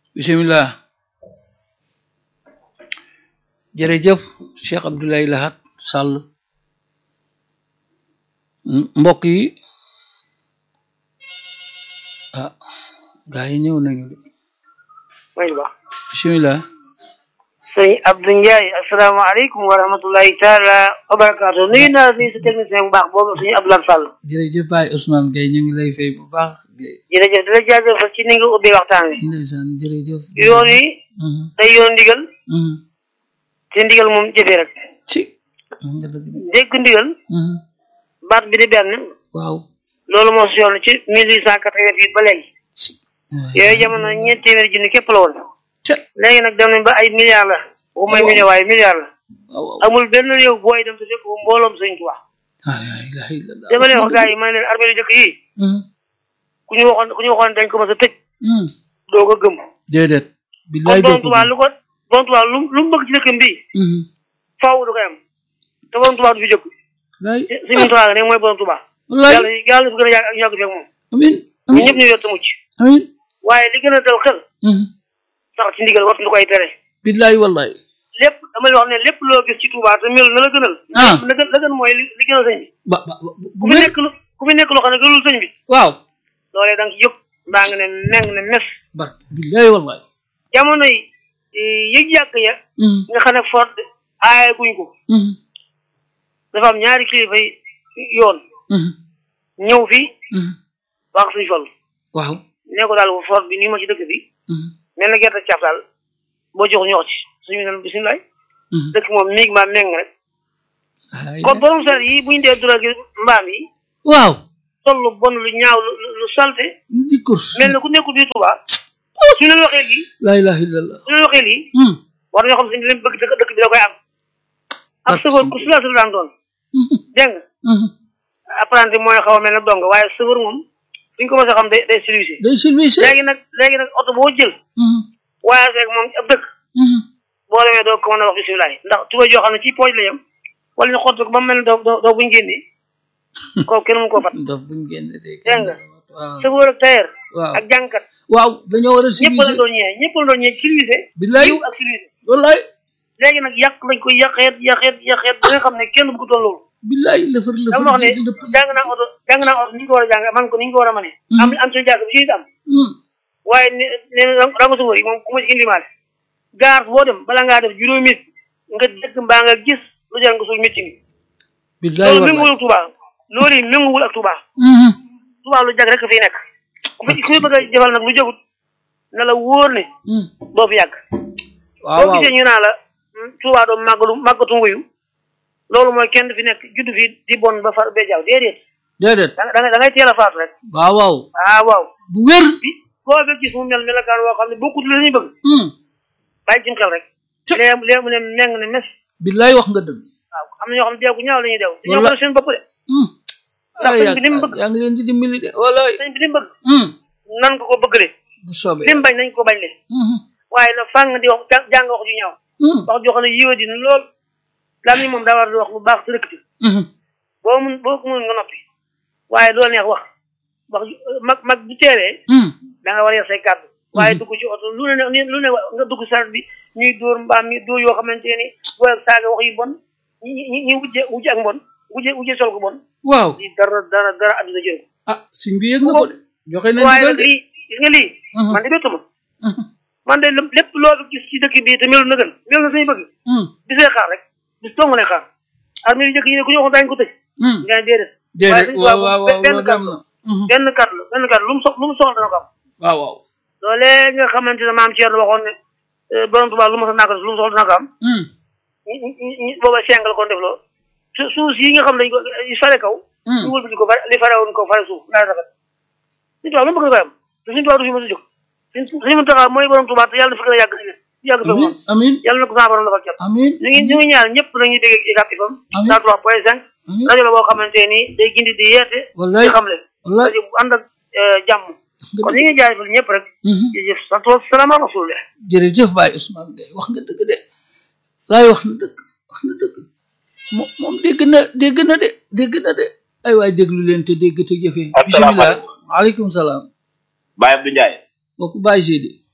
bisimilah jërëjëf Cheikh Abdoulaye Lahat Sall mbokk yi ah gaa yi ñëw nañu de mooy ba bisimilah sëñ Abdou Ndiaye asalaamaaleykum wa rahmatulahi taala wa barakaatu nuyu naa nuyu sa technicien bu baax boobu suñu Abdoulaye Sall jërëjëf Baye Ousmane Gueye ñu ngi lay fay bu baax Gueye jërëjëf di la jaajëfal ci ni nga ubbee waxtaan wi ndeysaan jërëjëf yoon wi Mhm, day yoon ndigal mhm. te ndigal moom jëfee rek ci wax nga dëgg de. dégg ndigal Mhm, baat bi di benn waaw loolu moo si yoon ci mille huit cent quatre-vingt-huit ba léegi ci yooyu jamono ñeent téeméeri junni képp la woon ca léegi nag dem nañ ba ay milliards la bu may million waaye milliards la waaw waaw amul benn réew booy dem te fekk mbooloom sëñ Tuubaa ah la ilaha illallah dama leen wax gars yi ma ne leen armée yu jëkk yi Mhm, ku ñu waxoon ku ñu waxoon dañ ko mës a tëj mhm. doo ko gëm déedéet kon billaay doo borom ko Tuubaa lu ko borom Tuubaa lu lu mu bëgg ci dëkkam bii Mhm. faaw du koy am te borom Tuubaa du fi jóg lay suñu Tuubaa ne mooy borom Tuubaa wallaay yàlla yàlla fi gën a yàgg ak yàgg fi ak moom amin ñun amin ñëpp ñu yor te mucc amin waaye li gën a dal xel Mhm. sax ci ndigal waxtu lu koy tere billaay wallaay lépp damay wax ne lépp loo gis ci Tuubaa te mel na la gënal Ah. la gën la gën mooy li li gënal sëñ bi ba ba ba- ku bu fi wér nekk lu ku fi nekk loo xam ne gënul sëñ bi waaw loolee da nga ci jóg mbaa nga ne meng ne mes bar billaay wallaay jamono yi yëg yàgg ya Mhm, nga xam ne fort aaye guñ ko mhm, dafa am ñaari kilifa yi yoon mhm, ñëw fi mhm. wax suñ fol waaw ne ko daal fort bi nii ma ci dëkk bi Mhm, mel na gerte caaf daal boo jox ñox ci suñu ne bisimilah mhm. dëkk moom miig maa meng rek Ay, kon borom saret yi buñ dee dura gi mbaam yi waaw sol lu bon lu ñaaw lu lu salte di course mel na ku nekkul biir Tuuba su leen waxee lii la ilaha illallah su leen waxee lii Mhm, war nañoo xam suñu leen bëgg dëkk dëkk bi da koy am ak sëfoor ku sula sula daan doon mhm, dégg nga mhm. apprenti mooy xaw a mel ne dong waaye sëfoor moom suñ ko mos a xam day day service day service léegi nag léegi nag oto boo jël Mhm, waaye rek moom ab dëkk mhm. boo demee doo ko mën a wax bisimilah ndax tuba joo xam ne ci pooj la yem wala ñu xott ko ba mu mel ne doo doo doo buñ génnee kooku kenn mënu koo fat daf buñ génn de dégg nga waaw sëfoor ak tailleur waaw ak jànkat waaw dañoo war a ñëpp la service doon ñëwee ñëpp la doon ñëwee service billaay yiw ak service wallaay léegi nag yàq lañ koy yàqeet yàqeet yàqeet ba nga xam ne kenn bu ko toll loolu billaay lëfër lëfër dama wax ne di lëpp jàng naa oto jàng naa oto ni ñu ko war a jàng man ko ni ñu ko war a mënee am am seen jàng bi ci am Mhm, waaye ne ne rango sofóor yi moom ku ma ci indimaale gaar boo dem bala ngaa def juróomi minute nga dëkk mbaa nga gis lu jar nga suul métti mi billaay loolu wallaay méngoowul ak Touba loolu yi méngoowul ak Touba Mhm, Touba lu jag rek fiy nekk ku fi ku fi bëgg a jëfal nag lu jagut na la wóor ne mhm. doo fi yàgg waaw boo waaw gisee ñu naa la hmm, Touba doo màggalu màggatu nguyu loolu mooy kenn du fi nekk juddu fi di bon ba far bee jaaw déedéet déedéet da nga da nga da ngay teel a faatu rek waaw waaw ah waaw bu wér bi koo ba gis mu mel melakaan woo xam ne bokkut la ñuy bëgg Mhm, bàyyi ci xel rek Cë- léegi léegi mu ne meng ne mes billaay wax nga dëgg waaw am na ñoo xam ne deeku ñaaw la ñuy deew dañoo Walla- ko seen bopp de Mhm. Ndax ay sëñ bi ni mu bëgg. yaa ngi leen di dimbali de wallaay sëñ bi li mu bëgg Mhm, nan ko ko bëggale bu soobee li mu bañ nañ ko bañ le Mhm, waaye na fàng di wax jàng jàng wax ju ñaaw mhm, wax joo xam ne yiwa dina lool lam ni moom daa war di wax lu baax te rëkkati mhm. boo mun boo ko mun nga noppi waaye doo neex wax wax ju- mag mag bu teewee Mhm, da nga war a yor say kàddu waaye dugg ci oto lu ne lu ne nga dugg saret bi ñuy dóor mbaam mi dóor yoo xamante ni booy ak saaga wax yu bon ñi ñi ñi wujje wujje ak mbon wujje wujje sol ko bon waaw lii dara dara dara àdduna jël ko ah suñ bi yëg na ko de joxe na waaye ndigal nag de lii gis nga lii Mhm. man de bettuma Mhm, man de lépp loo fi gis ci dëkk bi te melu na gën melu na suñu bëgg mhm, bisee xaar rek bis dong lay xaar armée yu njëkk yi ne ku ñu waxoon daañu ko tëj mhm. nga ne déedéet déedéet suñu waaw tubaab waaw moom waaw benn loolu kàddu am na Mhm, benn kàddu la benn kàddu lu mu sox lu mu soxla dana ko am waaw waaw loolee nga xamante ne maam Thierno waxoon ne eh, borom tubaab lu mu sa naa ko def lu mu soxla dana ko am Mhm, ñi ñi ñi booba sengal ko def loo su suuf yi nga xam ne dañ ko yu fare kaw mhm. ñu wëlbati ko fare li fare woon ko fare suuf naa rafet suñu tubaab lu mu bëgg koy am te suñu tubaab du fi mos a jóg suñ suñu mën taxaw mooy borom tubaab te yàlla na fi gën a yàgg si yàgg fi amin moom amin yàlla na ko sama borom defal cat amin ñu ngi ñu ngi ñaan ñëpp nañuy dégg ICAP FM Amiin. cent trois point cinq amin rajo la boo xamante ni day gindi di yeete wallaay di xamle wallaay rajo bu ànd ak eh, jàmm nga kon dëgg. ñu ngi jaajëfal ñëpp rek Mhm. jërëjëf sant wa salaam ala rasulillah jërëjëf Baye Ousmane Gueye wax nga dëgg de laay wax na dëgg wax na dëgg moom moom dégg na dégg na de dégg na de ay waay déglu leen te dégg te jëfee bisimilah Asalaamaaleykum. waaleykum salaam Baye Abdou Ndiaye kooku Baye Sidi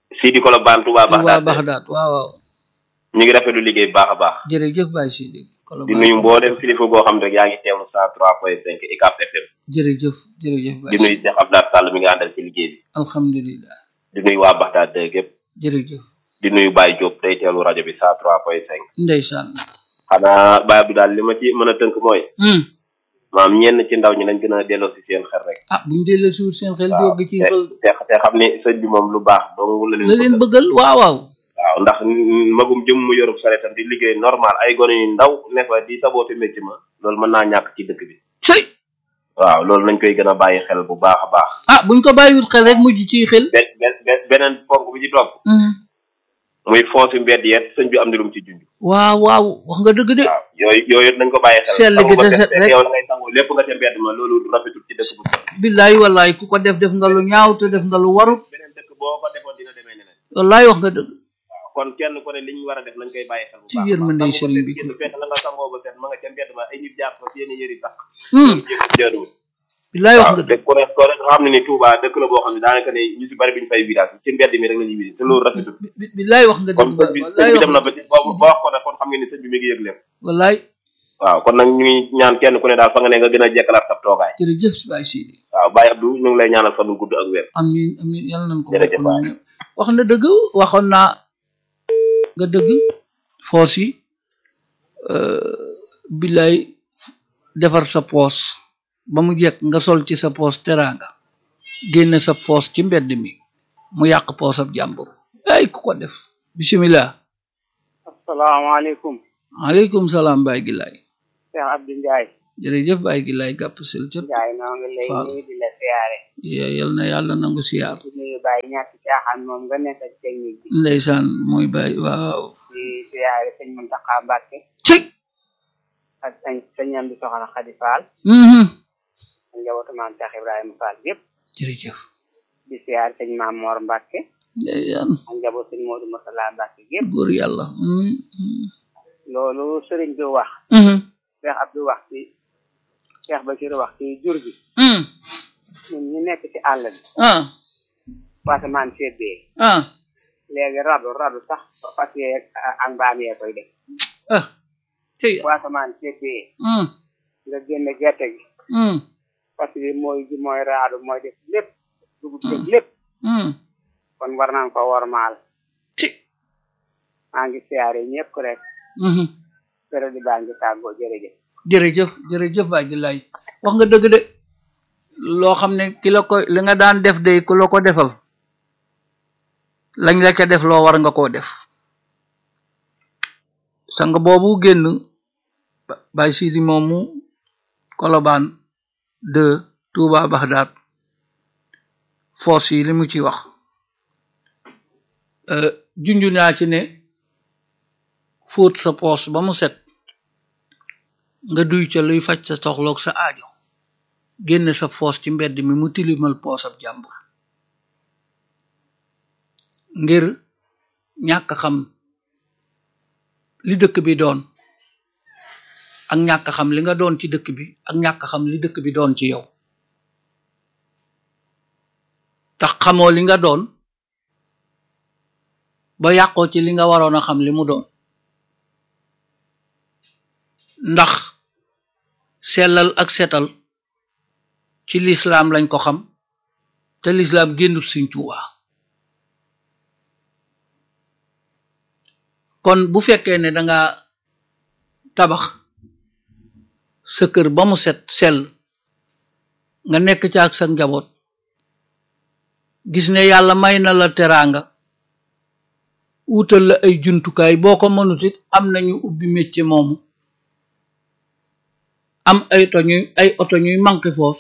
Sidi Kolobane Touba Touba Baxdaad Baxdaat waaw waaw ñu ngi rafetlu liggéey bu baax a baax jërëjëf Baye Sidi di Kolobane nuyu mboolem kilifa goo xam ne rek yaa ngi teewlu cent trois point cinq ICAP FM jërëjëf jërëjëf di Baye nuyu Sidi Cheikh Abdoulaye Sall mi nga àndal ci liggéey bi alhamdulilah di nuyu waa Baxdaad dëgg yëpp jërëjëf di nuyu Baye Diop day teewlu rajo bi cent trois point cinq ndeysaan xanaa Baye Abdou daal li ma ci mën a tënk mooy hmm. maam ñenn ci ndaw ñi nañ gën a delloo si seen xel rek ah buñ delloo suur seen xel waaw jóg ci te xel te te xam ni sëñ bi moom lu baax dong la la leen leen bëgg bëggal waaw waaw waaw ndax magum jëm mu yorub sareetam di liggéey normal ay gone yu ndaw ne fa di saboote métti ma loolu mën naa ñàkk ci dëkk bi cëy waaw loolu nañ koy gën a bàyyi xel bu baax a baax ah buñ ko bàyyiwut xel rek mujj ci xel be be- be- beneen ponk bi ci topp hmm. muy foosi mbedd yeet sëñ bi am na lu mu ci junj waaw waaw wax nga dëgg de waaw yooyu yooyu nañ ko bàyyi xel Sell gi sangu ba te set set rek. yow la ngay sangu lépp nga ca mbedd ma loolu rafetul ci dëkk bu set billaay wallaay ku ko def def nga lu ñaaw te def nga lu warut beneen dëkk boo ko defoon dina demee neneen wallaay wax nga dëgg waaw kon kenn ku ne li ñu war a def nañ koy bàyyi xel bu Ci baax yërmande sangu ba sëriñ set bi. génn fekk la nga sangoo ba set ma nga ca mbedd ma ay nit jàpp fa seeni yëri sax hmm. jéem jaaduwul billaay wax waaw nga te dëgg ku ne ko rek xam ne ni Touba dëkk la boo xam ne daanaka ne ñu si bari bi ñu fay village ci mbedd mi rek la ñuy visité te loolu rafetul bi- bi- billaay wax nga kon dëgg ba sëñ bi wallaay sëñ bi wax dem na nga ba ci dëgg ba ba wax ko ne kon xam ngeen ni sëñ bi mi ngi yëg lépp wallaay waaw kon nag ñu ngi ñaan kenn ku ne daal fa nga ne nga gën a jekkalaat sab toogaay jërëjëf si Baye Sidi waaw Baye Abdou ñu ngi lay ñaanal fan wu gudd ak wér amin amin yàlla nañ ko Jërëjëf bokk noonu wax na dëgg waxoon naa nga dëgg foos yi billaay defar sa poos ba mu jekk nga sol ci sa poos teraanga génne sa poos ci mbedd mi mu yàq poosab jàmbur ay ku ko def bismillah asalaamaaleykum aleykum salaam Baye Gilaay Cheikh Abdou Ndiaye jërëjëf Baye Gilaay gàpp sil cët Ndiaye noo ngi lay Fall. nuyu di la siyaare ya- yal na yàlla nangu siyaar di nuyu Baye ñàkk caaxaan moom nga nekk ci technique bi ndeysaan mooy Baye waaw di siyaare sëñ Muntaxa Mbàkke ci ak sëñ sëñam bi soxna Xadi Fall mhm ak njabootu maam Cheikh Ibrahima Fall yëpp jërëjëf di siyaare sëñ Maam Moor Mbàkke ndeysaan ak njaboot sëñ Moodu Masala Mbàkke yëpp góor yàlla mhm mhm loolu sëriñ bi wax mhm Cheikh Abdou wax ci Cheikh Bachir wax ci jur gi mhm ñun ñu nekk ci àll bi ah wasamaan seddee ah léegi radu radu sax fas yee ak mbaam yee koy def ah ci wasamaan seddee mhm nga génne gerte gi mhm fas yi mooy ji mooy raadu mooy def lépp dugub def lépp mhm kon war nañ ko wormaal ci maa ngi siyaare ñëpp rek mhm période di baa ngi tàggoo jërëjëf jërëjëf jërëjëf Baye Gilaay wax nga dëgg de loo xam ne ki la ko li nga daan def de ku la ko defal lañ la ca def loo war nga koo def sang boobu génn Ba- Baye Sidi moomu Kolobaan de Touba Baxdaat force yi li mu ci wax euh, junju naa ci ne fóot sa poos ba mu set nga duy ca luy faj sa soxloog sa aajo génne sa poos ci mbedd mi mu tilimal poosab jàmbur ngir ñàkk xam li dëkk bi doon ak ñàkk xam li nga doon ci dëkk bi ak ñàkk xam li dëkk bi doon ci yow tax xamoo li nga doon ba yàqoo ci li nga waroon a xam li mu doon ndax sellal ak setal ci lislaam lañ ko xam te lislaam génnut Sëriñ Tuubaa kon bu fekkee ne danga tabax sa kër ba mu set sell nga nekk ca ak sa njaboot gis ne yàlla may na la teraanga wutal la ay jumtukaay boo ko mënut it am nañu ubbi métier moomu am ay oto ñuy ay oto ñuy manqué foos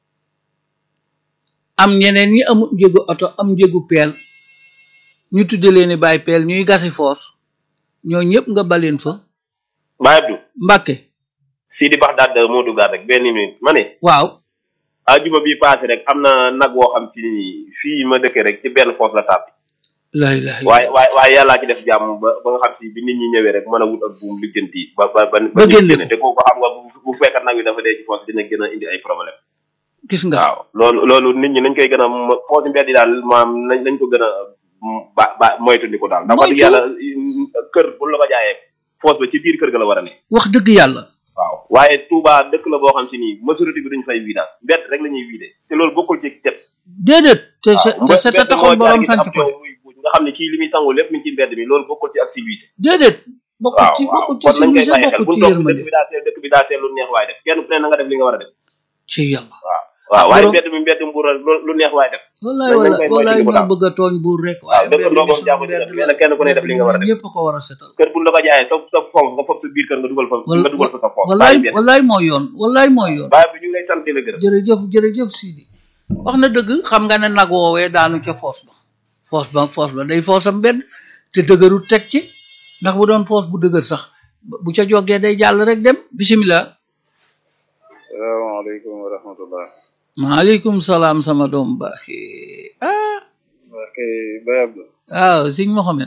am ñeneen ñi amul njëgu oto am njëgu peel ñu tudde leen bàyyi peel ñuy gasi foos ñoo ñëpp nga baleen fa Baye Abdou Mbàkke Sidi Baxdaad moo duggaat rek benn minute ma ne waaw ajuma bi passé rek am na nag woo xam ci ni fii ma dëkkee rek ci benn foos la tàbbi laa ilaaha waaye waaye waaye yàllaa ci def jàmm ba ba nga xam si bi nit ñi ñëwee rek mën a wut ak buum lijjanti ba ba ba Ba génne génne te kooku xam nga bu bu fekkat nag bi dafa dee ci foos dina gën a indi ay problème gis nga waaw loolu loolu nit ñi nañ koy gën a foos mbedd yi daal maam nañ nañ ko gën a ba ba moytu ko daal ndax wax dëgg Moytu. yàlla kër bu la ko jaayee foos ba ci biir kër ga la war a ne wax dëgg yàlla waaw waaye Touba dëkk la boo xam si nii majorité bi duñu fay vidange mbett rek la ñuy vidé te loolu bokkul ci cet déedéet te waaw se- te set a taxoon borom sant ko de nga xam ne kii li muy sangu lépp mi ngi ci mbedd mi loolu bokkul ci activité déedéet bokkul waaw ci waaw bokkul ci kon nañ koy civilisé bàyyi xel bokkul bu ci ñu toog dëkk yërmande bi daa seel dëkk bi daa seel lu neex waaye def kenn ku ne na nga def li nga war a def ci yàlla waaw waaw waaye Borom- mbedd mi mbedd mbuur la lu lu neex waaye def wallaay nañ wallaay koy wallaay moytandiku ñoo daal. bëgg a tooñ buur rek waaw waaye dëkk mbedd ndoo mi moom sunu jàpp ci mbedd def la mais nag kenn ku ne def li nga war a def ñëpp ko war a setal kër bu la ko jaayee sa sa foos nga foog sa biir kër nga dugal fa nga dugal fa sa foos wallaay bàyyi mbedd wallaay mooy yoon wallaay mooy yoon bàyyi bi ñu ngi lay sant di la gërëm jërëjëf jërëjëf Sidi wax na dëgg xam nga ne nag woowee daanu ca foos ba foos ba foos ba day foosam mbedd te dëgëru teg ci ndax bu doon foos bu dëgër sax bu ca jógee day jàll rek dem bisimilah salaamaaleykum wa rahmatullah maaleykum salaam sama doom baax ah waa kay Baye Abdou waaw sëñ Mohamed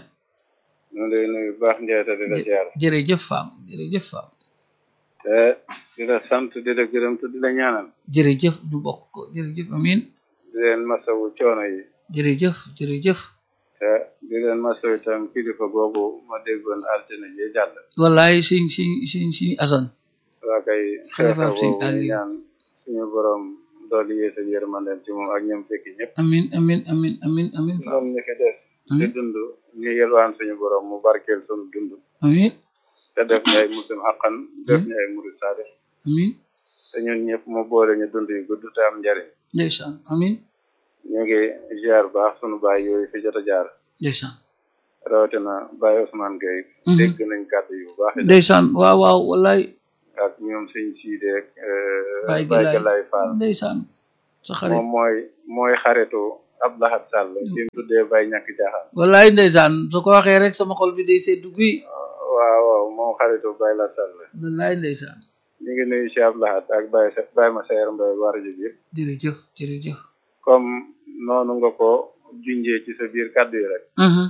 ñu ngi lay nuyu baax Ndiaye te di la ziar jërëjëf faam jërëjëf faam te di la sant di la gërëm te di la ñaanal jërëjëf ñu bokk ko jërëjëf amin di leen masawu coono yi jërëjëf jërëjëf te di leen masawu itam kilifa googu ma déggoon altine ji jàll wallaay sëñ sëñ sëñ sëñ Asan waa kay Xalifa xeexa Sëñ boobu ñu Aliou. ñaan suñu borom dooli yeesa yërmandeem ci moom ak ñoom fekki ñëpp amin amin amin amin amin faam ñoom ñi fi des di amin dund ñu yelwaan suñu borom mu barkeel suñu dund amin te def ñu ay muslim xaqan def ñu ay murid saadix amin te ñun ñëpp mu boole ñu dund yu gudd te am njariñ ndeysaan amin ñu ngi ziar baax sunu baay yooyu fi jot a jaar ndeysaan rawatina Baye Ousmane Gueye Mhm. dégg nañ kàddu yu baax yi ndeysaan waaw waaw wallaay ak ñoom sëñ Siide ak Baye Baye Galaye Galaye Fall ndeysaan sa xarit moom mooy mooy xaritu Abdoulahat Sall ci mu tuddee Baye ñàkk jaaxaan wallaay ndeysaan su ko waxee rek sama xol bi day seddu guy waaw waaw moom xaritu Baye la Sall wallaay ndeysaan ñu ngi nuyu Cheikh Abdoulahat ak Baye Sa- Baye ma Sayer Mbaye war ji yëpp jërëjëf jërëjëf comme noonu nga ko junjee ci sa biir kàddu yi rek Mhm.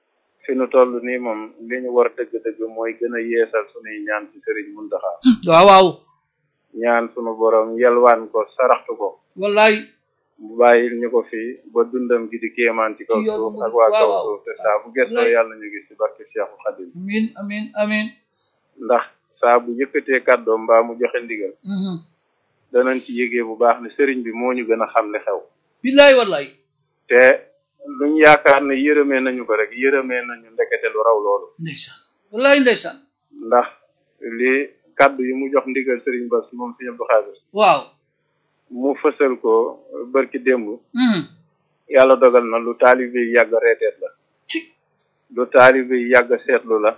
fi nu toll nii moom li ñu war dëgg-dëgg mooy gën a yeesal sunuy ñaan ci Sëriñ Muntaxa waaw waaw ñaan sunu borom yelwaan ko saraxtu ko wallaay mu bàyyil ñu ko fi ba dundam gi di kéemaan ci kaw Ci yoonu suuf murid, ak waa kaw waaw, waaw. suuf te saa bu gëstoo Wallaay. yàlla ñu gis ci barke Cheikhu Xadim amin amin amin ndax saa bu yëkkatee kàddoom mbaa mu joxe ndigal Mhm. danañ ci yégee bu baax ne sëriñ bi moo ñu gën a xam li xew billaay wallaay te luñ yaakaar ne yërëmee nañu ko rek yërëmee nañu ndekete lu raw loolu ndeysaan wallaay ndeysaan ndax li kàddu yi mu jox ndigal sëriñ Bass moom sëriñ Abdou Khadir waaw mu fësal ko bërki démb Mhm. yàlla dogal na lu taalibe yi yàgg reeteet la ci lu taalibe yi yàgg seetlu la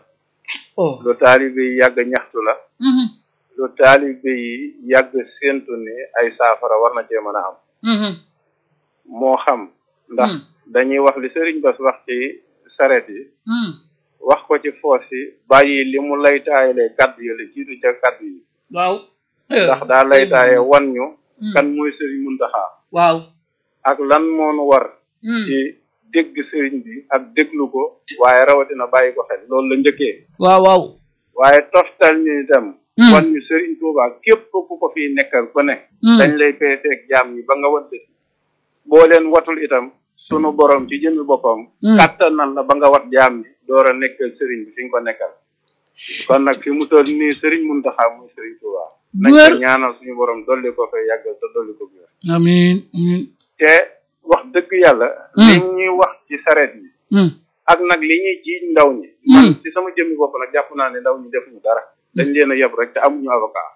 oh lu taalibe yi yàgg ñaxtu la Mhm. lu taalibe yi yàgg séentu ni ay saafara war na cee mën a am Mhm. moo xam ndax Hmm. dañuy wax li sëriñ Bass wax ci sareet yi Mhm. wax ko ci foos yi bàyyi li mu laytaayalee kaddu yi la jiitu ca kaddu yi waaw ndax daa laytaaye wan ñu Mhm. kan mooy sëriñ Muntaxa waaw ak lan moonu war Mhm. ci dégg sëriñ bi ak déglu ko waaye rawatina bàyyi ko xel loolu la njëkkee waaw waaw waaye toftal ñu itam Hmm. wan ñu sëriñ Tuubaa képp ku ko fiy nekkal ku ne Hmm. dañ lay peeseeg jaam ñi ba nga wante boo leen watul itam sunu borom ci jëmmi boppam Hmm. kàttanal la ba nga wat jaam ñi door a nekkal sëriñ bi fi nga ko nekkal kon nag fi mu toll nii sëriñ Muntaxa muy sëriñ Tuubaa nañ Wër. ko ñaanal suñu borom dolli ko fay yàggal te dolli ko biir amin amin te wax dëgg yàlla Hmm. li ñuy wax ci sareet yi Mhm. ak nag li ñuy jiiñ ndaw ñi Hmm. man ci sama jëmmi bopp nag jàpp naa ne ndaw ñi defuñu dara dañ leen a yeb rek te amuñu avocat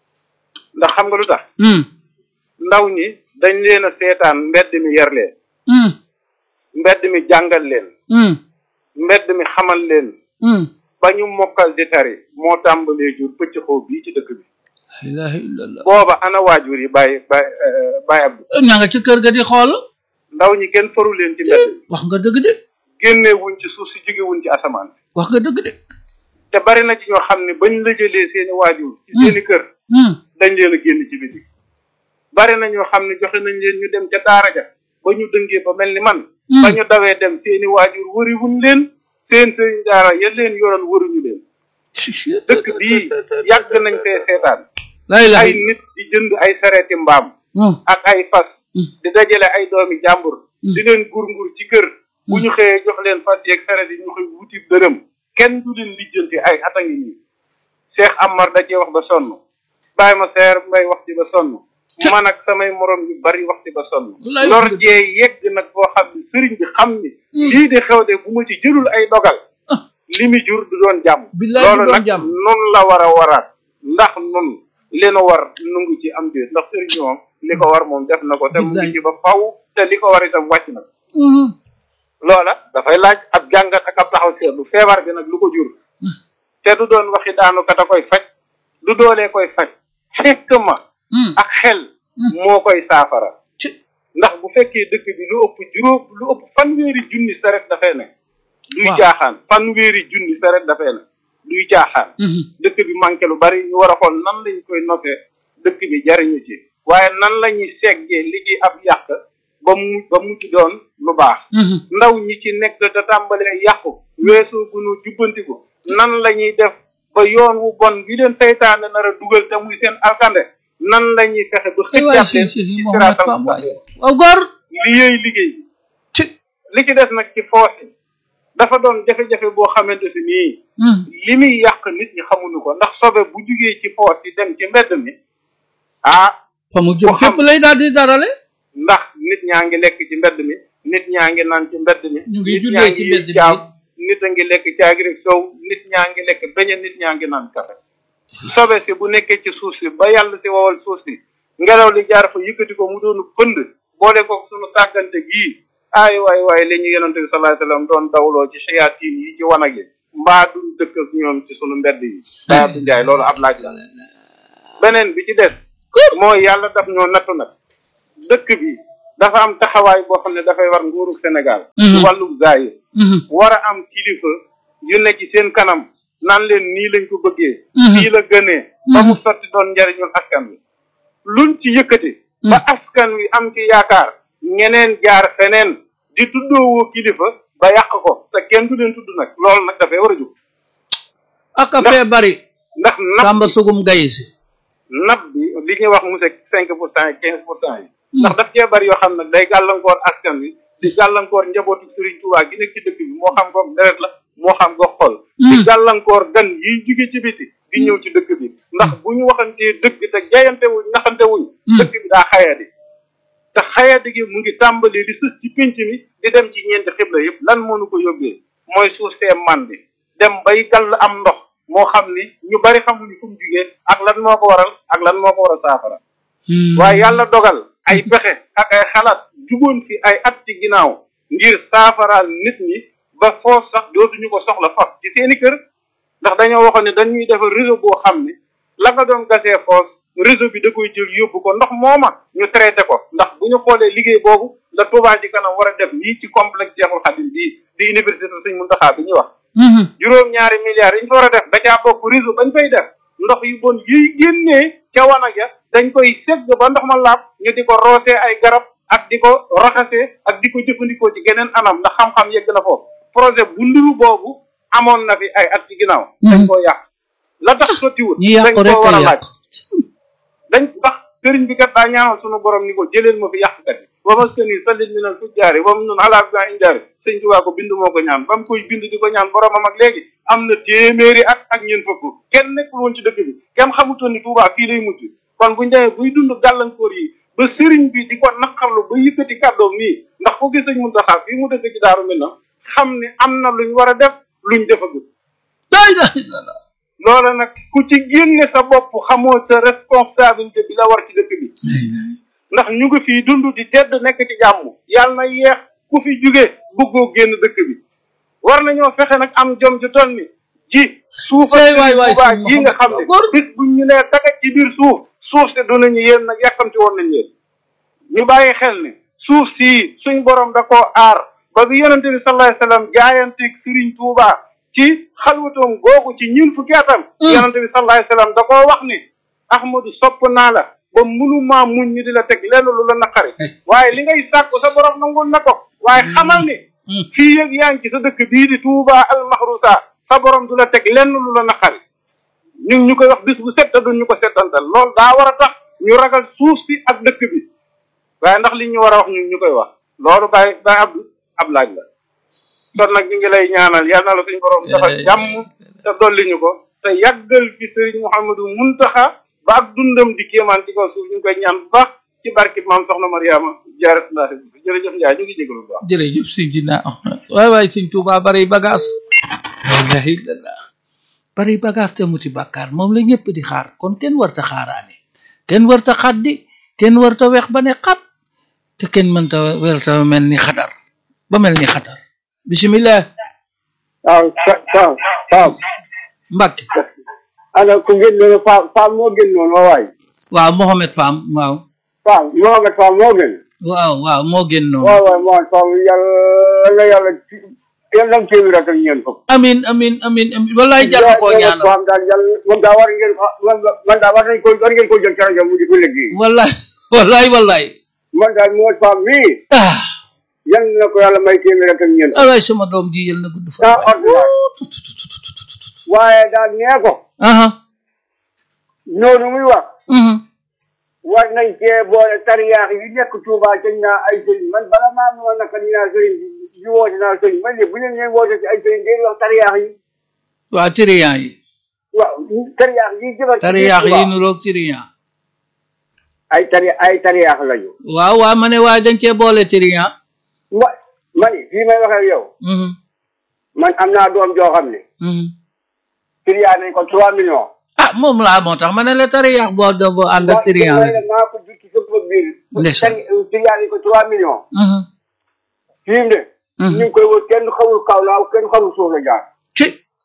ndax xam nga lu tax Mhm. ndaw ñi dañ leen a seetaan mbedd mi yar leen Mhm. mbedd mi jàngal leen Mhm. mbedd mi xamal leen Mhm. ba ñu mokkal di tari moo tàmbalee jur pëcc xoo bii ci dëkk bi la ilaha illallah booba ana waajur yi bàyyi bàyyi bàyyi ab ña nga ci kër ga di xool ndaw ñi kenn faru leen ci mbedd mi wax nga dëgg de génnee wuñ ci suuf si jóge wuñ ci asamaan wax nga dëgg de te bari na ci ñoo xam ne bañ la jëlee seeni waajur ci seeni kër Mhm. dañ leen a génn ci biti bari na ñoo xam ne joxe nañ leen ñu dem ca daara ja ba ñu dëngee ba mel ni man Hmm. ba ñu dawee dem seeni waajur wëriwuñ leen seen sëriñ daara ya leen yoroon wëruñu leen dëkk bii yàgg nañ fee seetaan la ilaha ay nit di jënd ay sareeti mbaam Mhm. ak ay fas Hmm. di dajale ay doomi jàmbur Hmm. di leen gur-ngur ci kër bu ñu xëyee jox leen fas yeeg saret yi ñu xëy wuti dërëm kenn du leen lijjanti ay at a ngi nii Cheikh Amar da cee wax ba sonn bàyyi ma seer mbay wax ci ba sonn man ak samay morom yu bari wax ci ba sonn Wallaay lor dëgg. jee yegg nag boo xam ne sëriñ bi xam ni lii di xew de bu ma ci jëlul ay dogal li mu jur du doon jàmm Billaay du loolu doon nag jàmm. nun la war a waraat ndax nun li nu war nungu ci am déet ndax sëriñ bi moom li ko war moom def na ko te mu Billaay. ngi ci ba faw te li ko war itam wàcc na ko Mhm. loola dafay laaj ab jàngat ak ab taxaw seetlu feebar bi nag lu ko jur te du doon waxi daanu kat a koy faj du doolee koy faj fekk ma Mhm. ak xel moo koy saafara Ci. ndax bu fekkee dëkk bi lu ëpp juróom lu ëpp fanweeri junni saret dafay ne duy Waaw. caaxaan fanweeri junni saret dafay ne duy caaxaan Mhm. dëkk bi manqué lu bari ñu war a xool nan lañ koy noté dëkk bi jariñu ci waaye nan la ñuy seggee li ci ab yàq ba mu ba mu ci doon lu baax Mhm. ndaw ñi ci nekk da tàmbalee yàqu weesoo gunu jubbantiku nan la ñuy def ba yoon wu bon bi leen seytaane nar a dugal te muy seen alkande nan la ñuy fexe ba ay waay xëccaat si leen si ci si Mohamed siraatal Fam waay mustaqim waaw góor li yooyu liggéey ci li ci des nag ci foosi dafa doon jafe-jafe boo xamante si nii Mhm. li muy yàq nit ñi xamuñu ko ndax sobe bu jugee ci foos yi dem ci mbedd mi ah fa mu jëm Ku xam. fépp lay daal di darale ndax nit ñaa ngi lekk ci mbedd mi nit ñaa ngi naan ci mbedd mi Ñu ngi nit jullee ñaa ci ngi mbedd mi. jaam nit a ngi lekk caagi rek sow nit ñaa ngi lekk beñe nit ñaa ngi naan kafe sobe si bu nekkee ci suuf si ba yàlla si wowal suuf si ngelaw li jaar fa yëkkati ko mu doonu pënd boole ko sunu sàggante gii ay waay waay li ñu yonente bi sallallahu alayhi wasallam doon dawloo ci shayatin yi ci wanag yi mbaa duñ dëkk ak ñoom ci sunu mbedd yi daa du jaay loolu ab laaj la beneen bi ci des mooy yàlla daf ñoo nattu nag dëkk bi dafa am taxawaay boo xam ne dafay war nguuru Sénégal ci Mhm. wàllu zaayir Mhm. war a am kilifa yu ne ci seen kanam naan leen nii lañ ko bëggee Mhm. nii la gënee ba mu sotti doon njariñul askan wi luñ ci yëkkati ba askan wi am ci yaakaar ñeneen jaar feneen di tuddoowoo kilifa ba yàq ko te kenn du leen tudd nag loolu nag dafay war a jóg ak a fee bari ndax nab Samba Sugum Gaye si nab bi li ñuy wax monsieur cinq pour cent yi quinze pour cent yi ndax daf cee bari yoo xam nag day gàllankoor askan wi di gàllankoor njabootu Serigne Touba gi nekk ci dëkk bi moo xam ko deret la moo xam ko xol di gàllankoor gan yiy jóge ci biti di ñëw ci dëkk bi ndax bu ñu waxantee dëgg te jayante wuñ naxante wuñ dëkk bi daa xayadi te xayadi gi mu ngi tàmbali di sës ci pénc mi di dem ci ñeenti xibla yëpp lan moo nu ko yóbbee mooy suuf see man bi dem bay gàll am ndox moo xam ni ñu bari xamuñu fu mu jugee ak lan moo ko waral ak lan moo ko war a saafara waaye yàlla dogal ay pexe ak ay xalaat jugoon fi ay at ci ginnaaw ngir saafaraal nit ñi ba foos sax dootuñu ko soxla fas ci seeni kër ndax dañoo waxoon ne dañuy defar réseau boo xam ni la nga doon gasee foos réseau bi da koy jël yóbbu ko ndox mooma ñu traité ko ndax bu ñu xoolee liggéey boobu la Touba ci kanam war a def nii ci complexe Cheikhoul Khadim bii di université Sëñ Mountakha bi ñuy wax juróom-ñaari milliards yi ñu fa war a def da caa bokk réseau bañ fay def ndox yu bon yiy génnee ca wanag ya dañ koy segg ba ndox ma laab ñu di ko roosee ay garab ak di ko raxasee ak di ko jëfandikoo ci geneen anam ndax xam-xam yegg na foofu projet bu nduru boobu amoon na fi ay at ci ginnaaw dañ koo yàq la tax sottiwut ñi yàq dañ rek koo war a a laaj yàq dañ ndax sëriñ bi kat daa ñaanal sunu borom ni ko jëleel ma fi yàqkat yi wa maskani sallit minal fujjaari wa nun ala bi indaari sëñ Tuubaa ko bind moo ko ñaan ba mu koy bind di ko ñaan boromam ak léegi am na téeméeri at ak ñeent fukk kenn nekkul woon ci dëkk bi kenn xamutoon ni Tuubaa fii lay mujj kon buñ demee buy dund gàllankoor yi ba sëriñ bi di ko naqarlu ba yëkkati kàddoom nii ndax ku gis sëñ Muntaxa fii mu dëkk ci daaru mel na xam ni am na luñ war a def luñ defagul day day la loola nag ku ci génne sa bopp xamoo sa responsabilité bi la war ci dëkk bi ndax ñu ngi fii dund di tedd nekk ci jàmm yàlla na yeex ku fi jóge bëggoo génn dëkk bi war nañoo fexe nag am jom ju toll ni ji suufa Cey waay waay Tuubaa sëñ ji nga xam ne Mouhamed bis buñ ñu nee daga ci biir suuf suuf si du nañu yéen nag yàkkamti woon nañ yéen ñu bàyyi xel ne suuf sii suñ borom da koo aar ba bi yonente bi sallallahu alayhi wasallam jaayanteeg Sëriñ Tuubaa ci xalwatoom googu ci ñun fukki atam yonente bi sallallahu alayhi wasallam da koo wax ni ahmadu sopp naa la ba mënumaa muñ ñu di la teg lenn lu la naqari waaye li ngay sàkku sa borom nangul na ko waaye xamal ni fii yëg yaa ngi ci sa dëkk bii di Touba al Mahrousa sa borom du la teg lenn lu la naqari ñun ñu koy wax bis bu set te duñ ñu ko setantal loolu daa war a tax ñu ragal suuf si ak dëkk bi waaye ndax li ñu war a wax ñun ñu koy wax loolu bàyyi bàyyi Abdou ab laaj la kon nag ñu ngi lay ñaanal yal na la suñu borom defal jàmm te dolli ñu ko te yàggal fi Serigne Mouhamadou Muntaxa ba ak dundam di kéemaan ci kaw suuf ñu ngi koy ñaan bu baax ci barkit maam soxna Mariama jaaratullahi jërëjëf Ndiaye ñu ngi jégalu bu baax. jërëjëf sëñ Dina waay waay sëñ Tuuba bari bagage la ilaha illallah bari bagage te muti bàkkaar moom la ñëpp di xaar kon kenn warta xaaraane kenn warta xaddi kenn warta weex ba ne xat te kenn mënta werta mel ni xatar ba mel ni xatar bismillah waaw Faam Faam Mbàkke ana ku gën noonu Faam Faam moo gën noonu waay waaw Mohamed Fam waaw Faam Mohamed Faam moo gën waaw waaw moo gën noonu waaw waay Mohamed Faam yàlla na yàlla yàlla na téeméer ak ñeent fukk amin amin amin amin wallaay jar na koo ñaanal Faam daal yàlla moom daa war ngeen man daal war nañ ko war ngeen ko jël ci rajo mu di ko liggéey wallaay wallaay wallaay man daal Mohamed Faam mii ah yal na ko yàlla may téeméer ak ñeent fukk wallaay sama doom ji yal na gudd fa daa ordinaire waaye daal nee ko aha noonu muy wax mhm war nañ cee boole tariyaax yi nekk Touba cañ naa ay sëriñ man bala maa noonu naka ñu naa sëriñ di woote naa sëriñ man de bu leen leen woote ci ay sëriñ day wax tariyaax yi waa tiriyan yi waaw tariyaax yi jëmal tariyaax yi nuroog tiriyan ay tari ay tariyaax lañu waaw waa ma ne waaye dañ cee boole tiriyan ma ma ni fii may waxee yow mhm man am naa doom joo xam ne mhm tiriyaa nañ ko trois millions ah moom laa moo tax ma ne la tariyaax boo do boo ànd ak tiriyan waaye la nag maa ko jur ci sama biir Ndeysaan. tari- tiriyaa nañ ko trois millions mhm fii mu ne Mhm. ñu ngi koy wër kenn xamul kaw laaw kenn xamul suuf la jaar ci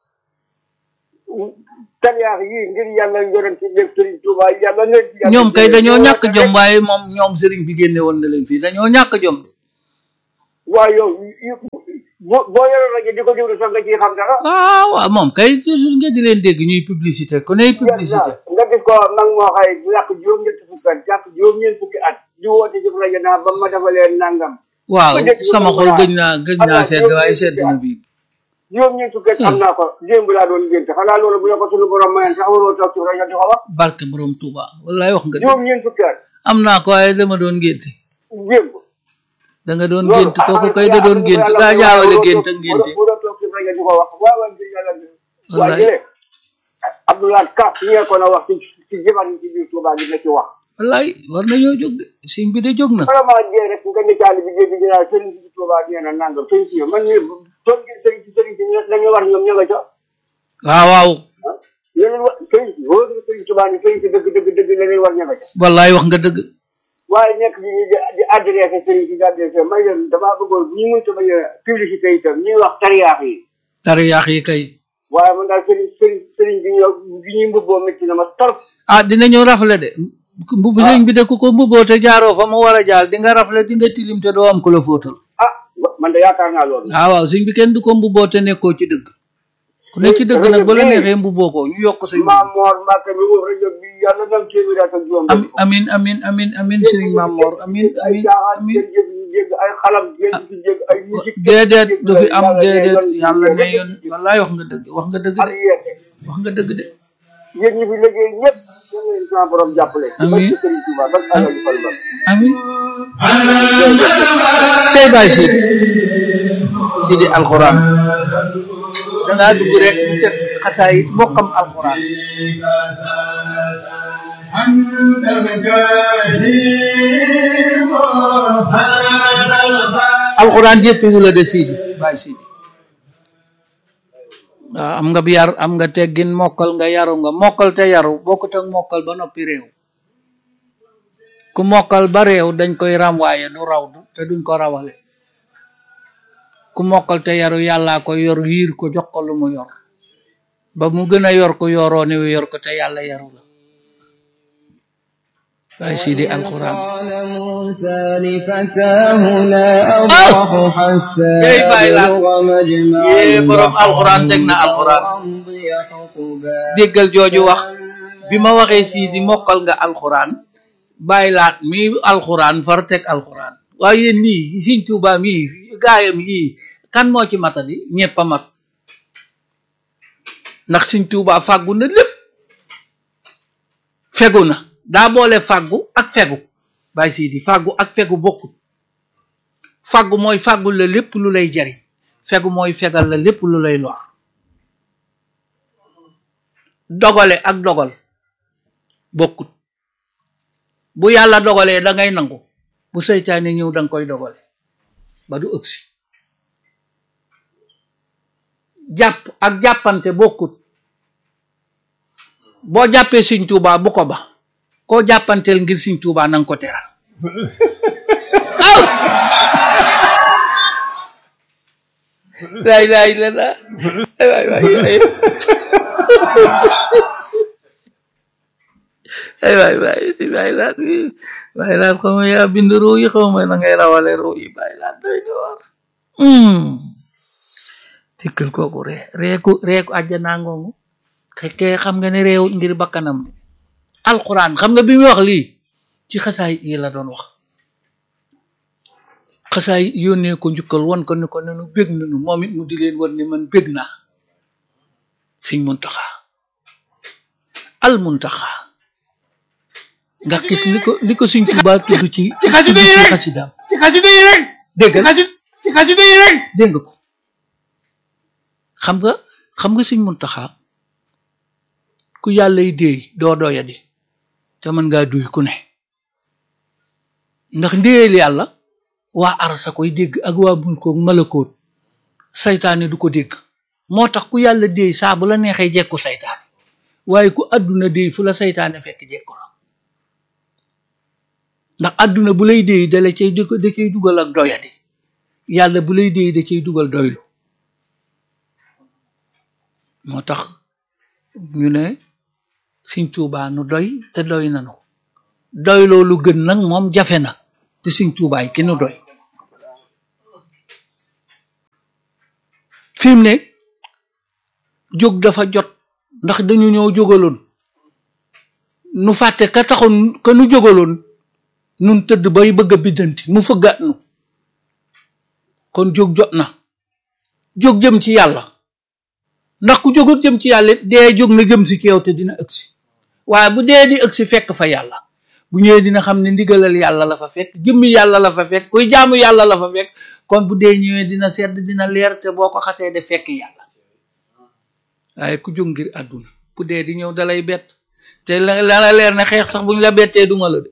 tariyaax yii ngir yàlla yonent ci lépp Sëriñ Tuuba yàlla na yàlla ñoom kay dañoo ñoo ñàkk tax jom rek. waaye moom ñoom sëriñ bi génne woon na leen fii dañoo ñàkk jom de waaw yow yu- boo boo yoroon rajo di ko déglu sax nga ciy xam dara. waaw waaw moom kay toujours nga di leen dégg ñuy publicité ku ney publicité nga gis ko mag moo xëy bu yàq juróom-ñetti fukki at yàq juróom-ñeent fukki at di woote ci rajo naa ba ma defalee nangam waaw ku dégg sama lu xol mu gëj naa gëj am naa naa sedd waaye juróom-ñeent sedd na fukki bii juróom-ñeent fukki at am naa ko démb laa doon génte xanaa loolu bu la ko sunu borom mayoon sax waroo toog ci rajo di ko wax barke borom Touba wallaay wax nga dëgg juróom-ñeent fukki at am naa ko waaye dama doon génte démb da nga doon loolu gént kooku kay da doon gént daa jaawale gént ak génte waroo toog ci rajo di ko wax waaw waaw ngir yàlla Wallaay. waaye jëlee Abdoulaye Ka ñee ko na wax ci ci jëman ci biir Touba gi na ci wax wallaay war nañoo jóg de sëñ bi de jóg na vraiment jee rek nga ne caali bi jee bi dinaa sëriñ si Touba nee na nangam sëriñ si man ni toog ngir sëriñ si sëriñ si dañuy war ñoom ña nga ca waaw waaw leneen wa sëriñ si boo dee sëriñ Touba ni sëriñ si dëgg dëgg dëgg leneen war ña nga ca wallaay wax nga dëgg waaye nekk bi ñu di di adressé sëriñ si di adressé may leen damaa bëggoon bu ñu mënta bañ a publicité itam ñuy wax tariyaax yi tariyaax yi kay waaye man daal sëriñ sëriñ sëriñ bi ñoo bi ñuy mbubboo métti na ma trop ah dinañu rafle de mbubb sëñ bi de ku ko mbubboo te jaaroo fa mu war a jaar di nga rafle di nga tilim te doo am ku la fóotal ah man de yaakaar naa loolu ah waaw sëñ bi kenn du ko mbubboo te nekkoo ci dëgg ku ne ci dëgg nag ba la neexee mbubboo ko ñu yokk sëñ bi maam Mor Mbacke mi wóor rajo bi yàlla na am téeméer ak juróom am amin amin amin amin sëriñ Maam Mor amin ay amin jaaxaan amin jéggi ñu jégg ay xalam jéggi ci jégg ay musique déedéet du fi am déedéet yàlla ne yoon wallaay wax nga dëgg wax nga dëgg ak de yeete wax nga dëgg de yéen ñi fi liggéey ñëpp yéen leen sama borom jàppale ci Amiin. barke Sëriñ Tuuba ba ala ñu fal ba amin tey bàyyi Sidi Sidi alxuraan dangaa dugg rek mu teg xasaay bokkam alxuraan alxuraan yëpp wu la de Sidi bàyyi Sidi waaw am nga bi yar am nga teggin mokkal nga yaru nga mokkal te yaru bokkut ak mokkal ba noppi réew ku mokkal ba réew dañ koy ramwaaye du raw du te duñ ko rawale ku mokkal te yaru yàllaa ko yor yiir ko jox ko lu mu yor ba mu gën a yor ko yoroo ni yor ko te yàlla yaru la waaye Sidi alxuraan قال موسى لفتاه لا أبرح حتى Jey Baay Laat. أبلغ مجمع Yee, borom alxuraan teg na البحرين alxuraan. أو أمضي حقبا déggal jooju wax bi ma waxee Sidi mokkal nga alxuraan bàyyi laat mi alxuraan far teg alxuraan waaye yéen nii Sëñ Tuubaa mii gaayam yii kan moo ci matadi ñëpp a mat ndax Sëñ Tuubaa fàggu na lépp fegu na daa boole fàggu ak fegu bàyyi Sidi fàggu ak fegu bokkut fàggu mooy fàggu la lépp lu lay jariñ fegu mooy fegal la lépp lu lay lor dogale ak dogal bokkut bu yàlla dogalee da ngay nangu bu seytaane ñëw da nga koy dogale ba du ëgsi jàpp ak jàppante bokkut boo jàppee Sëñ Tuubaa bu ko ba koo jàppanteel ngir Sëñ Tuubaa nanga ko teral aw laay laay la la waay waay waay ay waay waay si waay laat wi waay laat xaw ma yaa bind ruu yi xaw ma na ngay rawale ruu yi waay laat doy na war dikkal kooku ree reeku reeku àjjanaa ngoongu xekkee xam nga ne réew ngir bakkanam de alquran xam nga bi muy wax lii ci xasaay yi la doon wax xasaay yónnee ko njukkal won ko ni ko nenu bég nanu moom it mu di leen war ni man bég naa Sëñ Muntaxa al Muntaxa nga gis li ko li ko Sëñ Tuubaa tudd ci ci xasida yi rek xasidaam ci xasida yi rek dégg ci xasida ci xasida yi rek dégg nga ko xam nga xam nga Sëñ Muntaxa ku yàlla yi déey doo doyadi te mën ngaa duy ku ne ndax ndéyeel yàlla waa arasa koy dégg ak waa mulkoog malakoot saytaane du ko dégg moo tax ku yàlla déey saa bu la neexee jekku saytaane waaye ku àdduna déey fu la saytaane fekk jekku la ndax àdduna bu lay déey dala cay da da cay dugal ak doyadi yàlla bu lay déey da cay dugal doylu moo tax ñu ne Sëñ Tuubaa nu doy te doy nanu doy loolu gën nag moom jafe na te Sëñ Tuubaay ki nu doy fi mu ne jóg dafa jot ndax dañu ñëw jógaloon nu fàtte ka taxoon ka nu jógaloon nun tëdd bay bëgg a biddanti mu fëggaat nu kon jóg jot na jóg jëm ci yàlla ndax ku jógut jëm ci yàlla it dee jóg na jëm si keew te dina ëgsi waaye bu dee di ëgsi fekk fa yàlla bu ñëwee dina xam ne ndigalal yàlla la fa fekk jëmmi yàlla la fa fekk kuy jaamu yàlla la fa fekk kon bu dee ñëwee dina sedd dina leer te boo ko xasee de fekk yàlla waaye ku jóg ngir àdduna bu dee di ñëw dalay bett te la la leer ne xeex sax buñ la bettee duma la de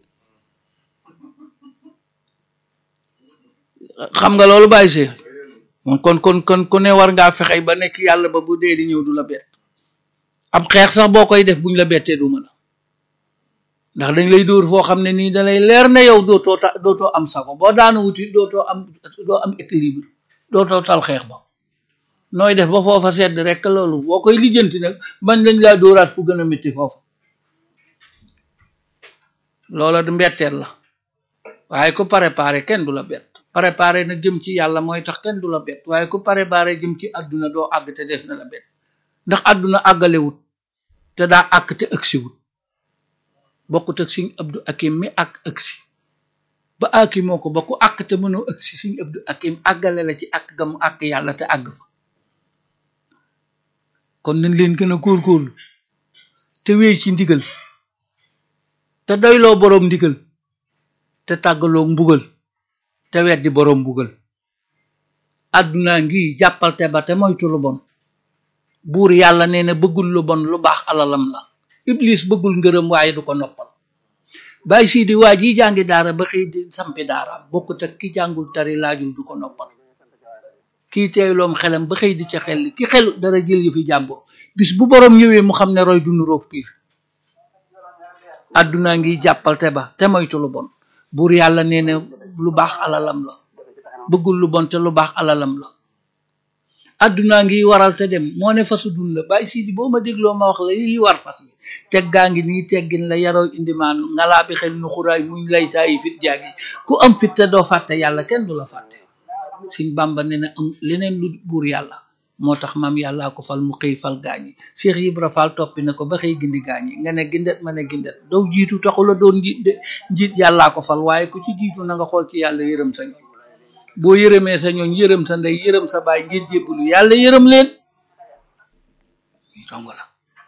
xam nga loolu bàyyi see kon kon kon ku ne war ngaa fexe ba nekk yàlla ba bu dee di ñëw du la bett ab xeex sax boo koy def buñ la bettee duma la ndax dañ lay dóor foo xam ne nii dalay leer ne yow dootoo ta dootoo am sago boo daanu wuti dootoo am doo am équilibre dootoo tal xeex ba nooy def ba foofa sedd rek loolu boo koy lijjanti nag bañ lañ laa dóoraat fu gën a métti foofu loola du mbetteel la waaye ku préparé kenn du la bett préparé na jëm ci yàlla mooy tax kenn du la bett waaye ku préparé jëm ci àdduna doo àgg te des na la bett ndax àdduna àggalewut te daa àgg te ëgsiwut bokkut ak Sëñ Abdu Akim mi ak ëgsi ba aki moo ko ba ku àgg te mënoo ëgsi Sëñ Abdu Akim àggale la ci àgg gamu àgg yàlla te àgg fa kon nañ leen gën a góorgóorlu te wéy ci ndigal te doyloo boroom ndigal te tàggaloo mbugal te weddi boroom mbugal àdduna ngi jàppal te ba te moytu lu bon buur yàlla nee na bëggul lu bon lu baax alalam la iblis bëggul ngërëm waaye du ko noppal bàyyi sii di waa ji jàngi daara ba xëy di sampi daara bokkut ak ki jàngul tari laajul du ko noppal kii teeyloom xelam ba xëy di ca xel ki xelu dara jël yu fi jàmbur bis bu boroom ñëwee mu xam ne roy du nuroog piir àdduna ngi jàppal te ba te moytu lu bon buur yàlla nee na lu baax alalam la bëggul lu bon te lu baax alalam la àdduna ngi waral te dem moo ne fasu dun la bàyyi sii di boo ma dégloo ma wax la yi war fas bi teggaa ngi nii teggin la yaroo indimaanu ngalaa bi xel nu xuraay muñ lay taayi fit jaagi ku am fit te doo fàtte yàlla kenn du la fàtte Sëñ Bàmba ne na am leneen lu buur yàlla moo tax maam yàllaa ko fal mu xëy fal gaañi Cheikh Ibra Fall toppi na ko ba xëy gindi gaañi nga ne gindet ma ne gindet doo jiitu taxula doon njiit de njiit yàllaa ko fal waaye ku ci jiitu na nga xool ci yàlla yërëm sa ñooñ boo yërëmee sa ñooñ yërëm sa ndey yërëm sa baay ngir jébbalu yàlla yërëm leen dong la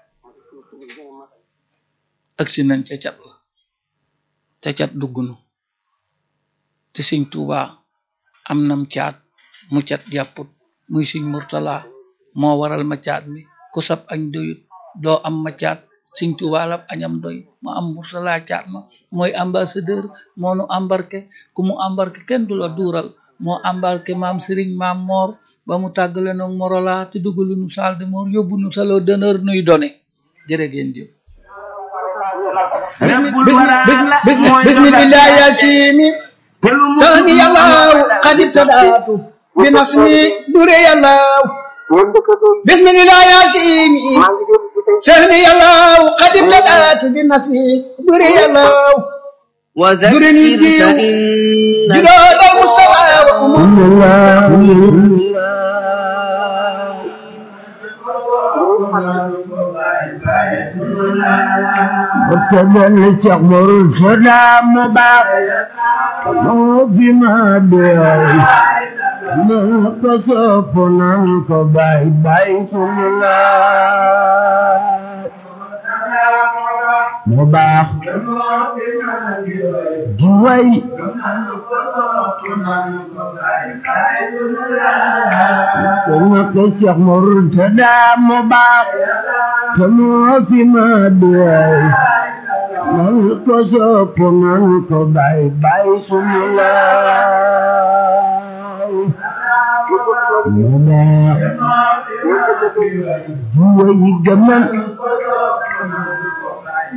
agsi nañ ca cat la ca cat duggunu te Sëñ Tuubaa am nam caat mu cat jàpput muy Sëñ Murtala moo waral ma caat mi ku sab añ doyut doo am ma caat Sëñ Tuubaa la añam doy mu am Murtala caat ma mooy ambassadeur moo nu embarqué ku mu embarqué kenn du la duural moo embarqué maam Sëriñ maam Moor ba mu tàggale noog Morola te dugalu nu salle de mort yóbbu nu salon d'honneur nuy done jërë ngeen jëf bismillah yasini sani yàllaaw xadi tadaatu bi nasmi dure yàllaaw bismillah yasini sani yàllaaw xadi tadaatu bi nasmi dure yàllaaw وذكر فإن جلال المصطفى وأمور وتبل تغمر السلام بعض مو بما بيعي ما قصفنا عنك باي باي سنلا مباح جوي كنا كشيخ مرتدى مباح كما فيما بيعي من كسب منك باي باي سنلا مباح جوي جمال